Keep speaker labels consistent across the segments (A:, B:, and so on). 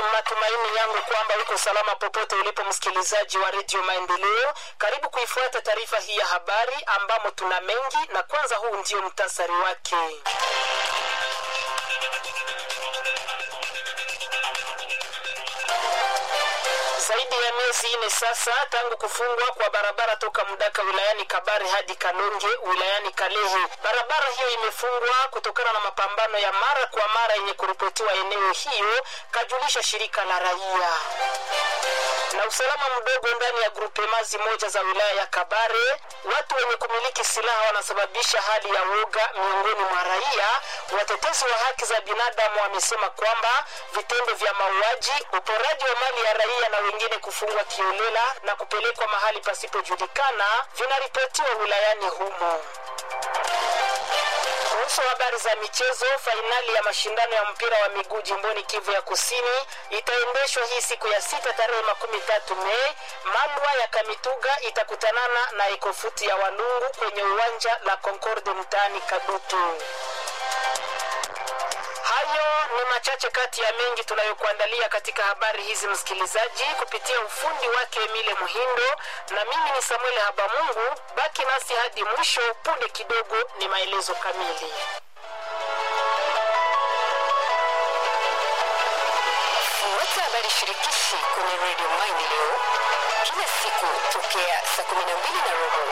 A: matumaini yangu kwamba uko salama popote ulipo, msikilizaji wa redio Maendeleo. Karibu kuifuata taarifa hii ya habari ambamo tuna mengi, na kwanza huu ndio mtasari wake. Zaidi ya miezi ine sasa tangu kufungwa kwa barabara toka Mdaka wilayani Kabare hadi Kalonge wilayani Kalehe. Barabara hiyo imefungwa kutokana na mapambano ya mara kwa mara yenye kuripotiwa eneo hiyo, kajulisha shirika la raia na usalama mdogo ndani ya grupemazi moja za wilaya ya Kabare. Watu wenye kumiliki silaha wanasababisha hali ya woga miongoni mwa raia. Watetezi wa haki za binadamu wamesema kwamba vitendo vya mauaji, uporaji wa mali ya raia na wengine kufungwa kiolela na kupelekwa mahali pasipojulikana vinaripotiwa wilayani humo. Kuhusu habari za michezo, fainali ya mashindano ya mpira wa miguu jimboni Kivu ya Kusini itaendeshwa hii siku ya sita tarehe makumi tatu Mei. Malwa ya Kamituga itakutanana na Ekofuti ya Walungu kwenye uwanja la Concorde mtaani Kadutu. Hayo ni machache kati ya mengi tunayokuandalia katika habari hizi, msikilizaji, kupitia ufundi wake Emile Muhindo, na mimi ni Samuel Habamungu. Baki nasi hadi mwisho. Punde kidogo ni maelezo kamili.
B: Fuata habari shirikishi kwenye redio Maendeleo kila siku tokea saa kumi na mbili na robo.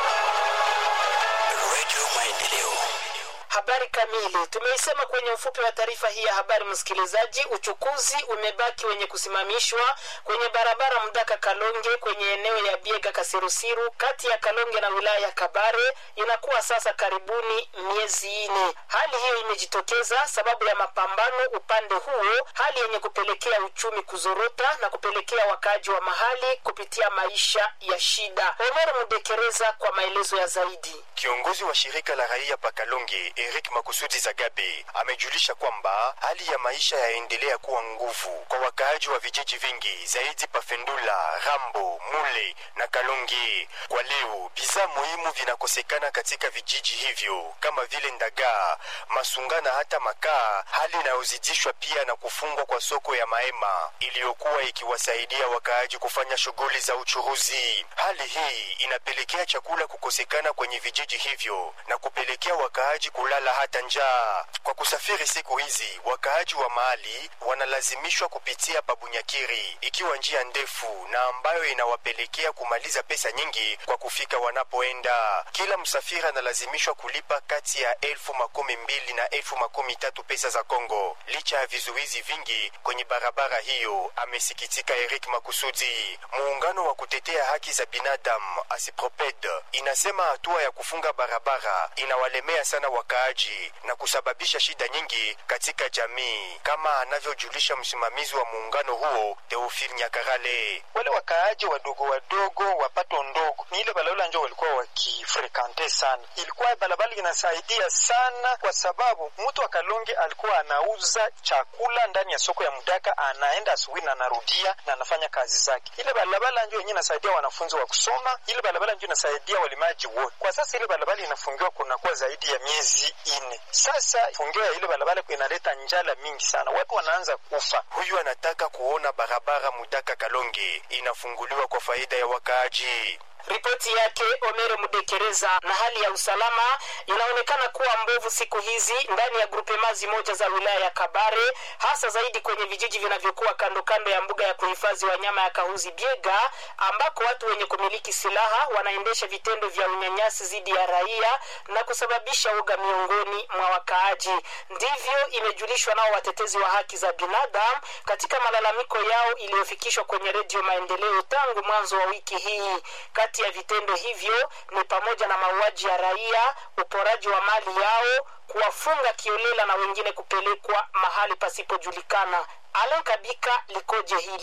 C: Redio Maendeleo.
A: Habari kamili tumeisema kwenye ufupi wa taarifa hii ya habari, msikilizaji. Uchukuzi umebaki wenye kusimamishwa kwenye barabara Mdaka Kalonge kwenye eneo ya Biega Kasirusiru kati ya Kalonge na wilaya ya Kabare inakuwa sasa karibuni miezi ine. Hali hiyo imejitokeza sababu ya mapambano upande huo, hali yenye kupelekea uchumi kuzorota na kupelekea wakaaji wa mahali kupitia maisha ya shida. Omer Mudekereza kwa maelezo ya zaidi.
C: Kiongozi wa shirika la raia Pakalonge Eric Makusudi Zagabe amejulisha kwamba hali ya maisha yaendelea kuwa nguvu kwa wakaaji wa vijiji vingi zaidi Pafendula, Rambo, Mule na Kalonge. Kwa leo bidhaa muhimu vinakosekana katika vijiji hivyo kama vile ndagaa, masunga na hata makaa, hali inayozidishwa pia na kufungwa kwa soko ya Maema iliyokuwa ikiwasaidia wakaaji kufanya shughuli za uchuruzi. Hali hii inapelekea chakula kukosekana kwenye vijiji hivyo na kupelekea wakaaji kulala hata njaa. Kwa kusafiri siku hizi, wakaaji wa mahali wanalazimishwa kupitia Pabunyakiri, ikiwa njia ndefu na ambayo inawapelekea kumaliza pesa nyingi kwa kufika wanapoenda. Kila msafiri analazimishwa kulipa kati ya elfu makumi mbili na elfu makumi tatu pesa za Kongo, licha ya vizuizi vingi kwenye barabara hiyo, amesikitika Eric Makusudi. Muungano wa kutetea haki za binadamu Asiproped inasema hatua ya kufunga barabara inawalemea sana wakaaji na kusababisha shida nyingi katika jamii, kama anavyojulisha msimamizi wa muungano huo Teofil Nyakarale.
D: wale wakaaji wadogo wadogo wapato ndogo ni ile balabala njo walikuwa wakifrekante sana. Ilikuwa balabala inasaidia sana, kwa sababu mtu wa Kalonge alikuwa anauza chakula ndani ya soko ya Mdaka, anaenda asubuhi na anarudia na anafanya kazi zake. Ile balabala njo yenyewe inasaidia wanafunzi wa kusoma, ile balabala njo inasaidia walimaji wote. Kwa sasa ile balabala inafungiwa kunakuwa zaidi ya miezi ine sasa. Fungiwa ya ile balabala inaleta njala mingi sana, watu wanaanza kufa.
C: Huyu anataka kuona barabara Mudaka Kalonge inafunguliwa kwa faida ya wakaaji.
A: Ripoti yake Omere Mudekereza. Na hali ya usalama inaonekana kuwa mbovu siku hizi ndani ya grupemazi moja za wilaya ya Kabare, hasa zaidi kwenye vijiji vinavyokuwa kando kando ya mbuga ya kuhifadhi wanyama ya Kahuzi Biega, ambako watu wenye kumiliki silaha wanaendesha vitendo vya unyanyasi dhidi ya raia na kusababisha uga miongoni mwa wakaaji. Ndivyo imejulishwa nao watetezi wa haki za binadamu katika malalamiko yao iliyofikishwa kwenye Redio Maendeleo tangu mwanzo wa wiki hii. Kati ya vitendo hivyo ni pamoja na mauaji ya raia, uporaji wa mali yao, kuwafunga kiolela na wengine kupelekwa mahali pasipojulikana. Alen Kabika likoje hili?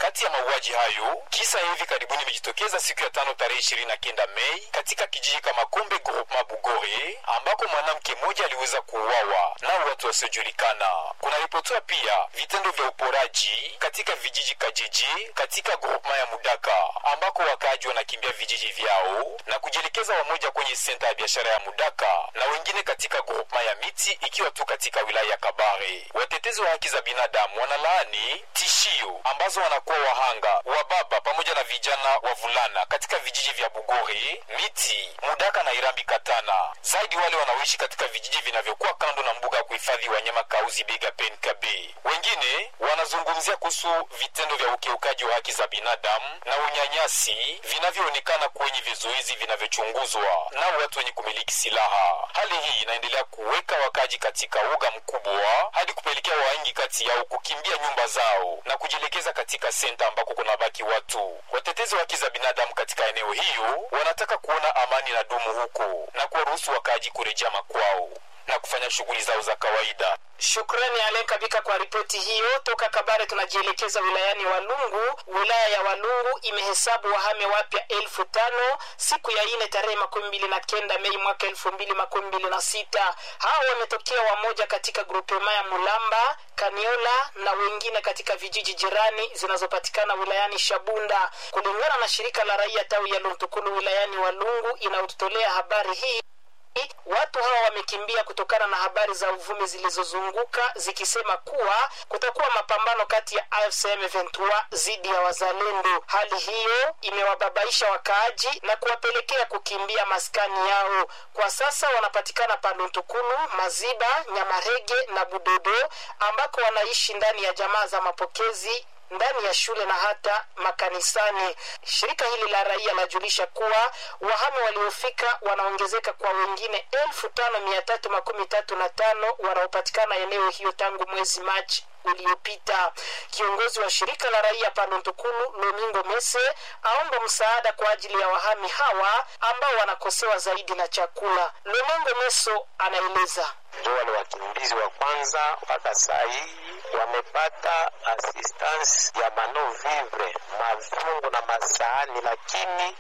E: Kati ya mauaji hayo, kisa hivi karibuni imejitokeza siku ya tano tarehe ishirini na kenda Mei katika kijiji kama Kombe Groupement Bugore, ambako mwanamke mmoja aliweza kuuawa na watu wasiojulikana. Kunaripotiwa pia vitendo vya uporaji katika vijiji Kajiji katika groupement ya Mudaka, ambako wakaaji wanakimbia vijiji vyao na kujielekeza wamoja kwenye senta ya biashara ya Mudaka na wengine katika groupement ya Miti ikiwa tu katika wilaya ya Kabare. Watetezi wa haki za binadamu wanalaani tishio ambazo wanakuwa wahanga wa baba pamoja na vijana wavulana katika vijiji vya Bugore, Miti, Mudaka na Irambi Katana, zaidi wale wanaoishi katika vijiji vinavyokuwa kando na mbuga ya kuhifadhi wanyama Kauzi Biga PNKB. Wengine wanazungumzia kuhusu vitendo vya ukiukaji wa haki za binadamu na unyanyasi vinavyoonekana kwenye vizuizi vinavyochunguzwa na watu wenye kumiliki silaha. Hali hii inaendelea kuweka wakaji katika uga mkubwa hadi kupelekea wengi kati yao kukimbia nyumba zao na kujielekeza katika senta ambako kuna baki watu. Watetezi wa haki za binadamu katika eneo hiyo wanataka kuona amani na dumu huko na kuwaruhusu wakaaji kurejea makwao na kufanya shughuli zao za kawaida.
A: Shukrani Alen Kabika kwa ripoti hiyo. Toka Kabare tunajielekeza wilayani Walungu. Wilaya ya Walungu imehesabu wahame wapya elfu tano siku ya ine tarehe makumi mbili na kenda Mei mwaka elfu mbili makumi mbili na sita. Hao wametokea wamoja katika grupema ya Mulamba, Kaniola na wengine katika vijiji jirani zinazopatikana wilayani Shabunda, kulingana na shirika la raia tawi ya Luntukulu wilayani Walungu inayotutolea habari hii. Watu hawa wamekimbia kutokana na habari za uvumi zilizozunguka zikisema kuwa kutakuwa mapambano kati ya AFC M23 dhidi ya wazalendo. Hali hiyo imewababaisha wakaaji na kuwapelekea kukimbia maskani yao. Kwa sasa wanapatikana Paluntukulu, Maziba, Nyamarege na Budodo ambako wanaishi ndani ya jamaa za mapokezi ndani ya shule na hata makanisani. Shirika hili la raia lajulisha kuwa wahame waliofika wanaongezeka kwa wengine elfu tano mia tatu makumi tatu na tano wanaopatikana eneo hiyo tangu mwezi Machi uliopita. Kiongozi wa shirika la raia Palontukulu Lomingo Mese aomba msaada kwa ajili ya wahami hawa ambao wanakosewa zaidi na chakula. Lomingo Meso anaeleza
F: ndio wale wakimbizi wa kwanza mpaka saa hii wamepata assistance ya mano vivre mavyungu na masahani, lakini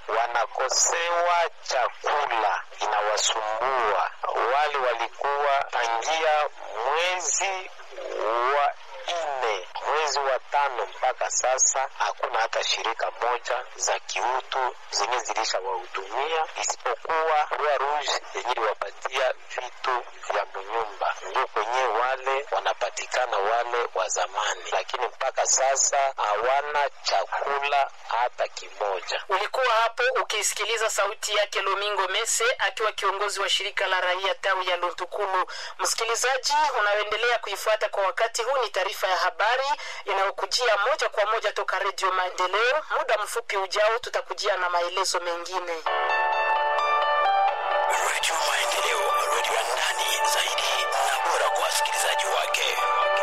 F: wanakosewa chakula, inawasumbua. Wale walikuwa tangia mwezi wa nne mwezi wa tano mpaka sasa hakuna hata shirika moja za kiutu zenye zilishawahudumia isipokuwa Rua Rouge yenye iliwapatia vitu vya munyumba, ndio kwenye wale wanapatikana wale wa zamani, lakini mpaka sasa hawana chakula hata kimoja.
A: Ulikuwa hapo ukisikiliza sauti yake Lomingo Mese akiwa kiongozi wa shirika la raia tawi ya Luntukulu. Msikilizaji unaoendelea kuifuata kwa wakati huu, ni taarifa ya habari inayokujia moja kwa moja toka Redio Maendeleo. Muda mfupi ujao tutakujia na maelezo mengine.
G: Redio Maendeleo, redio ya ndani zaidi na bora kwa wasikilizaji wake.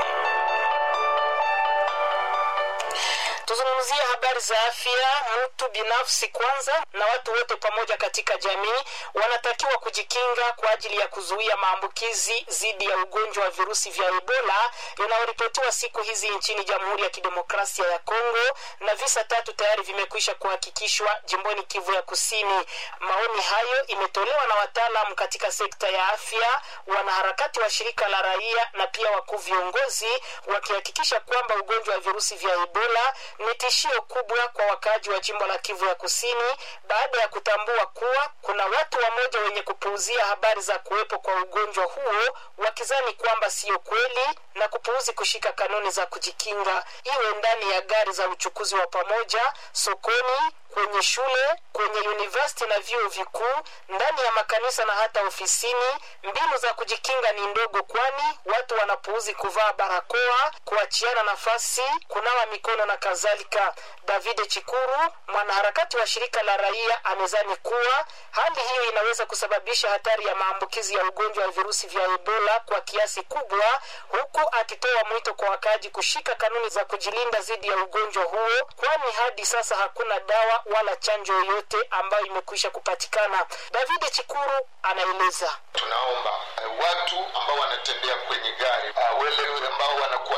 A: Tuzungumzie habari za afya. Mtu binafsi kwanza na watu wote pamoja katika jamii wanatakiwa kujikinga kwa ajili ya kuzuia maambukizi dhidi ya ugonjwa wa virusi vya Ebola inayoripotiwa siku hizi nchini Jamhuri ya Kidemokrasia ya Kongo, na visa tatu tayari vimekwisha kuhakikishwa jimboni Kivu ya Kusini. Maoni hayo imetolewa na wataalamu katika sekta ya afya, wanaharakati wa shirika la raia na pia wakuu viongozi, wakihakikisha kwamba ugonjwa wa virusi vya Ebola ni tishio kubwa kwa wakaaji wa jimbo la Kivu ya Kusini baada ya kutambua kuwa kuna watu wamoja wenye kupuuzia habari za kuwepo kwa ugonjwa huo wakizani kwamba siyo kweli na kupuuzi kushika kanuni za kujikinga, iwe ndani ya gari za uchukuzi wa pamoja, sokoni, kwenye shule, kwenye university na vyuo vikuu, ndani ya makanisa na hata ofisini. Mbinu za kujikinga ni ndogo, kwani watu wanapuuzi kuvaa barakoa, kuachiana nafasi, kunawa mikono na kadhalika. David Chikuru, mwanaharakati wa shirika la raia, amezani kuwa hali hiyo inaweza kusababisha hatari ya maambukizi ya ugonjwa wa virusi vya Ebola kwa kiasi kubwa, huku akitoa mwito kwa wakaaji kushika kanuni za kujilinda dhidi ya ugonjwa huo, kwani hadi sasa hakuna dawa wala chanjo yoyote ambayo imekwisha kupatikana. David Chikuru anaeleza.
H: Tunaomba uh, watu ambao wanatembea kwenye gari uh, wale ambao wanakuwa na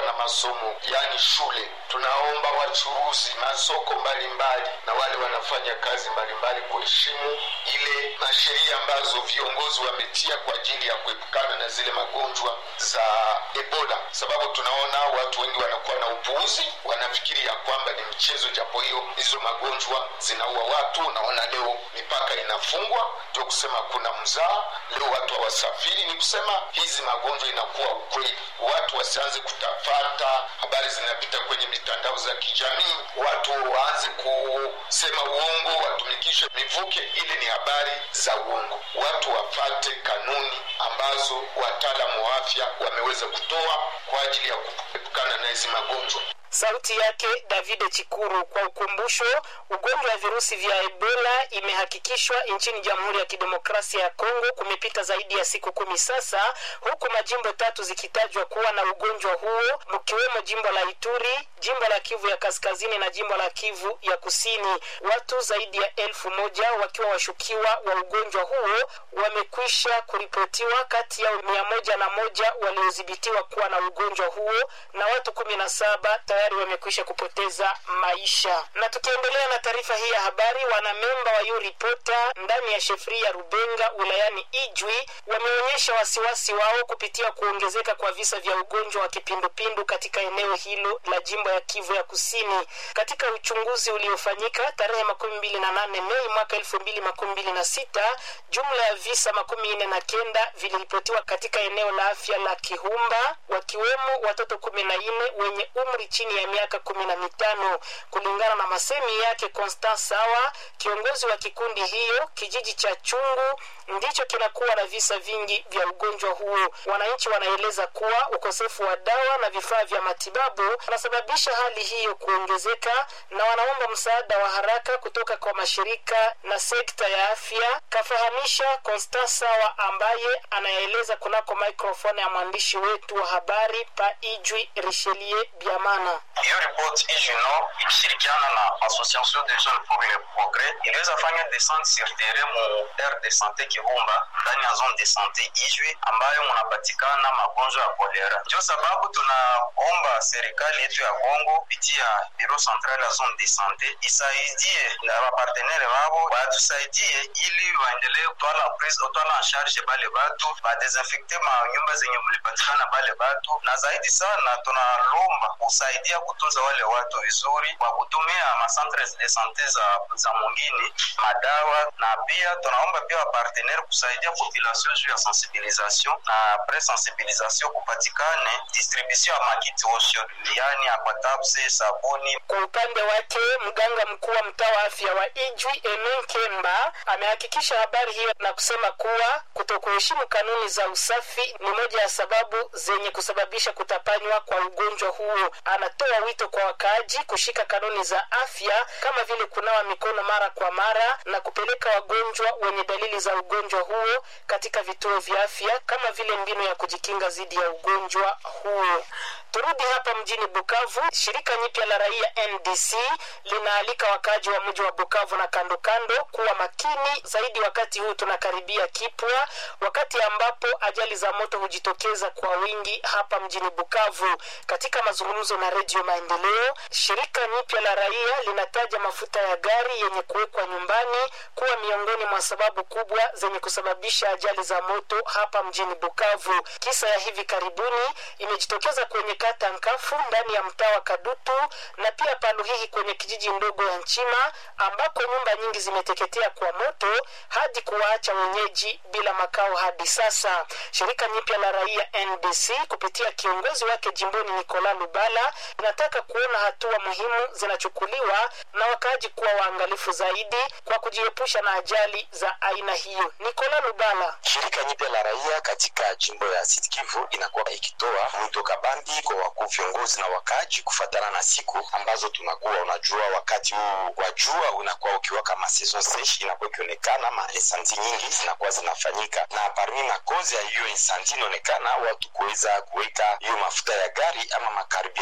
H: na masomo, yaani shule. Tunaomba wachuruzi, masoko mbalimbali na wale wanafanya kazi mbalimbali kuheshimu ile masheria ambazo viongozi wametia kwa ajili ya kuepukana na zile magonjwa za Ebola, sababu tunaona watu wengi wanakuwa na upuuzi, wanafikiri ya kwamba ni mchezo, japo hiyo hizo magonjwa zinaua watu. Unaona leo mipaka inafungwa, ndio kusema kuna mzaa leo, watu hawasafiri. Ni kusema hizi magonjwa inakuwa ukweli, watu wasianze kutafata habari zinapita kwenye mitandao za kijamii, watu waanze kusema uongo, watumikishe mivuke. Ile ni habari za uongo. Watu wafate kanuni ambazo wataalamu wa afya wameweza kutoa kwa ajili ya kuepukana na hizi magonjwa.
A: Sauti yake David Chikuru. Kwa ukumbusho, ugonjwa wa virusi vya Ebola imehakikishwa nchini Jamhuri ya Kidemokrasia ya Kongo kumepita zaidi ya siku kumi sasa, huku majimbo tatu zikitajwa kuwa na ugonjwa huo, mkiwemo jimbo la Ituri, jimbo la Kivu ya Kaskazini na jimbo la Kivu ya Kusini. Watu zaidi ya elfu moja wakiwa washukiwa wa ugonjwa huo wamekwisha kuripotiwa, kati yao mia moja na moja waliodhibitiwa kuwa na ugonjwa huo na watu kumi na saba tayari wamekwisha kupoteza maisha. Na tukiendelea na taarifa hii ya habari, wanamemba wa Yuripota ndani ya shefri ya Rubenga wilayani Ijwi wameonyesha wasiwasi wao kupitia kuongezeka kwa visa vya ugonjwa wa kipindupindu katika eneo hilo la jimbo ya Kivu ya Kusini. Katika uchunguzi uliofanyika tarehe makumi mbili na nane Mei mwaka elfu mbili makumi mbili na sita jumla ya visa makumi nne na kenda viliripotiwa katika eneo la afya la Kihumba, wakiwemo watoto kumi na nne wenye umri chini ya miaka kumi na mitano kulingana na masemi yake Constant Sawa, kiongozi wa kikundi hiyo. Kijiji cha Chungu ndicho kinakuwa na visa vingi vya ugonjwa huo. Wananchi wanaeleza kuwa ukosefu wa dawa na vifaa vya matibabu unasababisha hali hiyo kuongezeka, na wanaomba msaada wa haraka kutoka kwa mashirika na sekta ya afya, kafahamisha Constant Sawa ambaye anaeleza kunako microphone ya mwandishi wetu wa habari pa Ijwi Richelieu Biamana.
I: hiyo ripoti ijino ikishirikiana na association des jeunes pour le progrès iliweza fanya descente sur terrain mu aire de sante Kibumba ndani ya zone de sante Ijwi ambayo munapatikana magonjwa ya kolera. Ndio sababu tunaomba serikali yetu ya Kongo kupitia biro central ya zone de sante isaidie na wapartenere wao watusaidie ili waendelee kutwala prise kutwala en charge bale batu badesinfecte ma nyumba zenye mlipatikana bale batu, na zaidi sana tunalomba kusaidia kutunza wale watu vizuri kwa kutumia macentre de sante za, za mwingine madawa, na pia tunaomba pia wapartenere kusaidia population juu ya sensibilisation na pre sensibilisation kupatikane distribution ya makiti osho, yani aquatabs, sabuni.
A: Kwa upande wake mganga mkuu wa mtaa wa afya wa Ijwi Emen Kemba amehakikisha habari hiyo na kusema kuwa kutokuheshimu kanuni za usafi ni moja ya sababu zenye kusababisha kutapanywa kwa ugonjwa huo. Anatoa wito kwa wakaaji kushika kanuni za afya kama vile kunawa mikono mara kwa mara na kupeleka wagonjwa wenye dalili za ugonjwa huo katika vituo vya afya kama vile mbinu ya kujikinga dhidi ya ugonjwa huo. Turudi hapa mjini Bukavu. Shirika nyipya la raia NDC linaalika wakaaji wa mji wa Bukavu na kando kando kuwa makini zaidi wakati huu tunakaribia kipwa, wakati ambapo ajali za moto hujitokeza kwa wingi hapa mjini Bukavu. Katika mazungumzo na Redio Maendeleo, shirika nyipya la raia linataja mafuta ya gari yenye kuwekwa nyumbani kuwa miongoni mwa sababu kubwa zenye kusababisha ajali za moto hapa mjini Bukavu. Kisa ya hivi karibuni imejitokeza kwenye kata Nkafu ndani ya mtaa wa Kadutu na pia Paluhihi kwenye kijiji ndogo ya Nchima ambako nyumba nyingi zimeteketea kwa moto hadi kuwaacha wenyeji bila makao hadi sasa. Shirika nyipya la raia NDC kupitia kiongozi wake jimboni Nikola Lubala inataka kuona hatua muhimu zinachukuliwa na wakaaji kuwa waangalifu zaidi kwa kujiepusha na ajali za aina hiyo. Nikola Lubala.
J: Shirika nyipya la raia katika jimbo ya Sud Kivu inakuwa ikitoa mwito kabambi kwa wakuu viongozi na wakaaji kufatana na siku ambazo tunakuwa. Unajua, wakati huu wa jua unakuwa ukiwaka ma saison sesh, inakuwa ikionekana ma insanti nyingi zinakuwa zinafanyika, na parmi makozi ya hiyo insanti inaonekana watu kuweza kuweka hiyo mafuta ya gari ama makaribira ma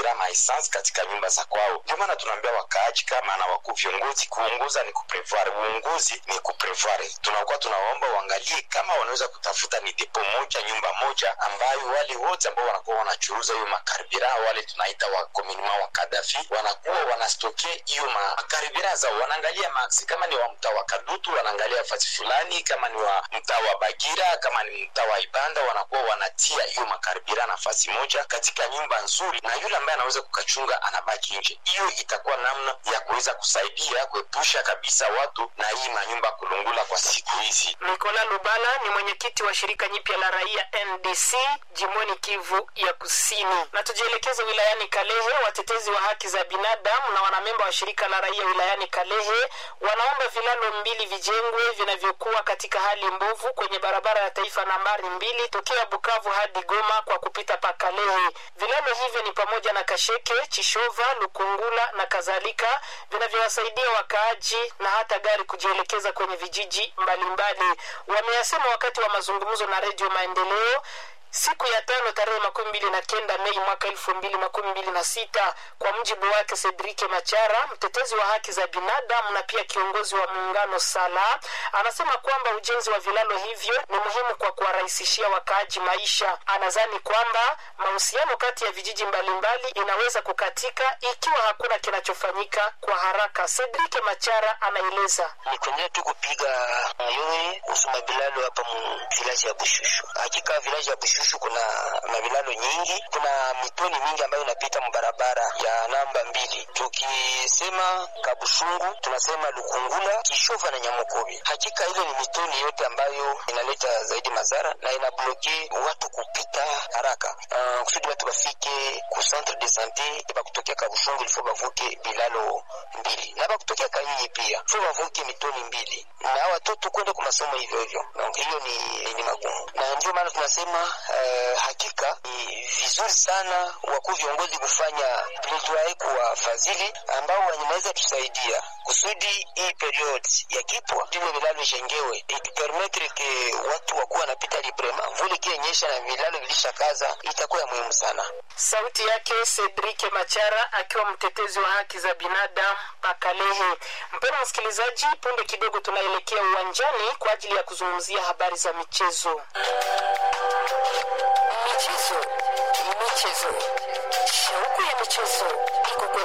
J: essence katika nyumba za kwao. Ndio maana tunaambia wakaaji kama na wakuu viongozi, kuongoza ni kuprevoir, uongozi ni kuprevoir. Tunakuwa tunawaomba waangalie kama wanaweza kutafuta ni depo moja, nyumba moja, ambayo wale wote ambao wanakuwa wanachuruza hiyo makaribira, wale tunaita wa kominima wa Kadafi, wanakuwa wanastoke hiyo makaribira zao, wanaangalia maksi, kama ni wa mtaa wa Kadutu wanaangalia fasi fulani, kama ni wa mtaa wa Bagira, kama ni mtaa wa Ibanda, wanakuwa wanatia hiyo makaribira nafasi moja katika nyumba nzuri, na yule ambaye anaweza kukachunga anabaki nje. Hiyo itakuwa namna ya kuweza kusaidia kuepusha kabisa watu na hii manyumba kulungula kwa siku hizi.
A: Nikola Lubala ni mwenyekiti wa shirika nyipya la raia NDC jimboni Kivu ya Kusini. Na tujielekeze wilayani Kalehe. Watetezi wa haki za binadamu na wanamemba wa shirika la raia wilayani Kalehe wanaomba vilalo mbili vijengwe vinavyokuwa katika hali mbovu kwenye barabara ya taifa nambari mbili tokea Bukavu hadi Goma kwa kupita pa Kalehe. Vilalo hivyo ni pamoja na Kasheke, Chishova, Lukungula na kadhalika vinavyowasaidia wakaaji na hata gari kujielekeza kwenye vijiji mbalimbali. Wameyasema wakati wa mazungumzo na Redio Maendeleo siku ya tano tarehe makumi mbili na kenda Mei mwaka elfu mbili makumi mbili na sita. Kwa mujibu wake Cedrike Machara, mtetezi wa haki za binadamu na pia kiongozi wa muungano Sala, anasema kwamba ujenzi wa vilalo hivyo ni muhimu kwa kuwarahisishia wakaaji maisha. Anadhani kwamba mahusiano kati ya vijiji mbalimbali inaweza kukatika ikiwa hakuna kinachofanyika kwa haraka. Cedrike Machara anaeleza.
K: ni kuendelea tu kupiga mayowe kuhusu mavilalo hapa mu vilaji ya Bushushu. Hakika vilaji ya Bushushu kuna mavilalo nyingi, kuna mitoni mingi ambayo inapita mbarabara ya namba mbili. Tukisema Kabushungu tunasema Lukungula, Kishova na Nyamukobi. Hakika ile ni mitoni yote ambayo inaleta zaidi madhara na inabloke watu kupita haraka. Uh, kusudi watu bafike ku centre de sante bakutokea Kabushungu ilifo bavuke bilalo mbili na bakutokea Kanyinyi pia fo bavuke mitoni mbili na watoto kwenda kwa masomo hivyo hivyo. Donc hiyo ni, ni magumu, na ndio maana tunasema uh, hakika ni vizuri sana wakuu viongozi kufanya plaidoyer kwa wafadhili ambao wanaweza tusaidia kusudi hii period ya kipwa vile vilalo jengewe ikipermetre ke watu wakuwa wanapita librema, mvuli ikionyesha na vilalo vilishakaza, itakuwa ya muhimu sana.
A: Sauti yake Cedrike Machara akiwa mtetezi wa haki za binadamu Pakalehe. Mpendwa msikilizaji, punde kidogo tunaelekea uwanjani kwa ajili ya kuzungumzia habari za michezo.
B: Michezo, michezo, shauku ya michezo